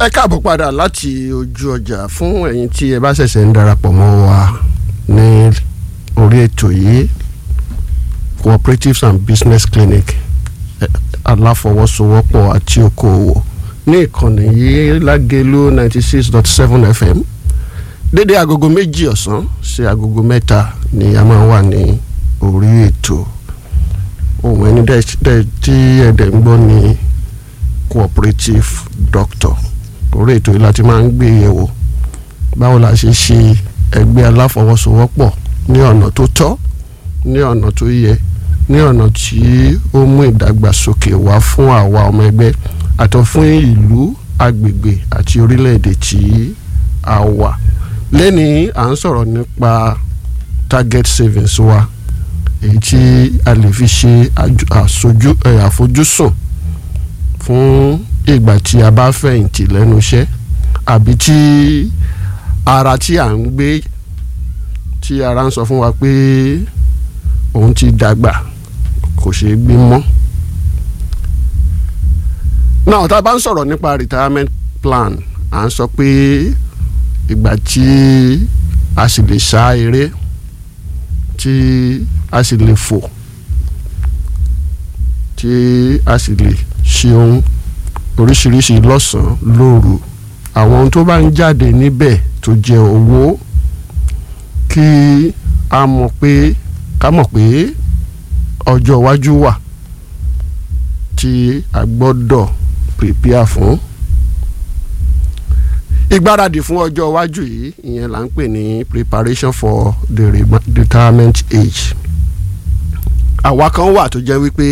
ẹ káàbọ̀ padà láti ojú ọjà fún ẹ̀yin tí ẹ bá ṣẹ̀ṣẹ̀ ń darapọ̀ mọ́ wa ní orí ètò yìí cooperatives and business clinic aláfọwọ́sowọ́pọ̀ àti okòòwò ní ìkànnì yìí lágẹ̀lú ninety six dot seven fm dédé agogo méjì ọ̀sán sí agogo mẹ́ta ni a máa wà ní orí ètò ohun ẹni tí ẹ̀dẹ̀ ń gbọ́ ní cooperative doctor orí ètò yìí láti máa ń gbé yẹ̀wò báwo la ṣe ṣe ẹgbẹ́ aláfọwọ́sowọ́pọ̀ ní ọ̀nà tó tọ́ ní ọ̀nà tó yẹ ní ọ̀nà tí ó mú ìdàgbàsókè wá fún àwa ọmọ ẹgbẹ́ àtọ̀ fún ìlú agbègbè àti orílẹ̀-èdè tí a wà lẹ́ni à ń sọ̀rọ̀ nípa target savings wa èyí tí a lè fi ṣe àfojúsùn fún ìgbà tí a bá fẹ̀yìntì lẹ́nu iṣẹ́ àbí tí ara tí à ń gbé tí ara ń sọ fún wa pé òun ti dàgbà kò ṣeé gbé mọ́. náà tá a bá ń sọ̀rọ̀ nípa retirement plan à ń sọ pé ìgbà tí a sì lè sá eré tí a sì lè fò tí a sì lè ṣe ohun oríṣiríṣi lọ́sàn-án lóru àwọn ohun tó bá ń jáde níbẹ̀ tó jẹ́ owó kí a mọ̀ pé ká mọ̀ pé ọjọ́ iwájú wà tí a gbọ́dọ̀ prepare fún ìgbáradì fún ọjọ́ iwájú yìí ìyẹn là ń pè ní preparation for the retirement age àwa kan wà tó jẹ́ wípé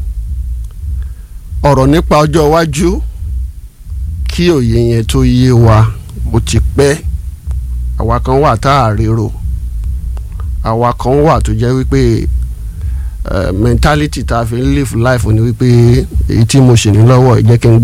ọ̀rọ̀ nípa ọjọ́ iwájú kí òye yẹn tó yé wa ó ti pẹ́ àwa kan wà tá a rérò àwa kan wà tó jẹ́ wípé mentality tá a fi ń live life ni wípé èyí tí mo ṣe ní lọ́wọ́ ẹ jẹ́ kí n